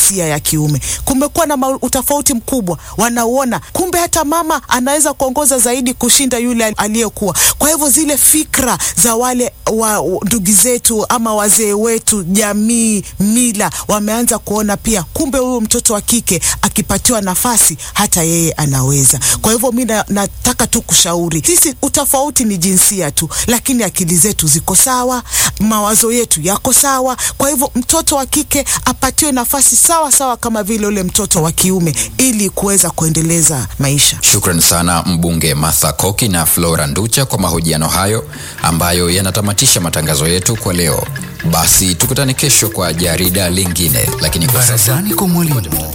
jinsia ya kiume. Kumekuwa na utofauti mkubwa, wanauona kumbe hata mama anaweza kuongoza zaidi kushinda yule aliyekuwa. Kwa hivyo zile fikra za wale wa ndugu zetu ama wazee wetu, jamii, mila, wameanza kuona pia kumbe huyu mtoto wa kike akipatiwa nafasi hata yeye anaweza. Kwa hivyo mi nataka tu kushauri sisi, utofauti ni jinsia tu, lakini akili zetu ziko sawa, mawazo yetu yako sawa. Kwa hivyo mtoto wa kike apatiwe nafasi sawa sawa kama vile ule mtoto wa kiume ili kuweza kuendeleza maisha. Shukran sana mbunge Martha Koki na Flora Nducha kwa mahojiano hayo ambayo yanatamatisha matangazo yetu kwa leo. Basi tukutane kesho kwa jarida lingine, lakini kwa sasa kwa mwalimu